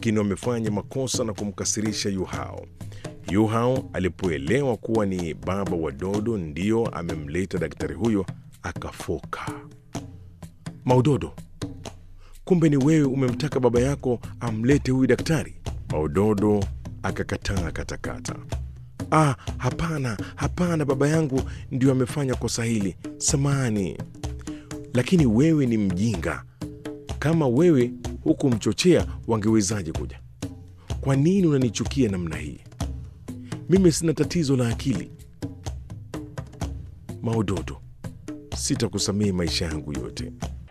lakini wamefanya makosa na kumkasirisha Yuhao. Yuhao alipoelewa kuwa ni baba wa Dodo ndiyo amemleta daktari huyo, akafoka. Maudodo, kumbe ni wewe umemtaka baba yako amlete huyu daktari? Maudodo akakataa katakata. Ah, hapana, hapana, baba yangu ndio amefanya kosa hili, samani. Lakini wewe ni mjinga. Kama wewe hukumchochea, wangewezaje kuja? Kwa nini unanichukia namna hii? Mimi sina tatizo la akili. Maudodo, sitakusamehe maisha yangu yote.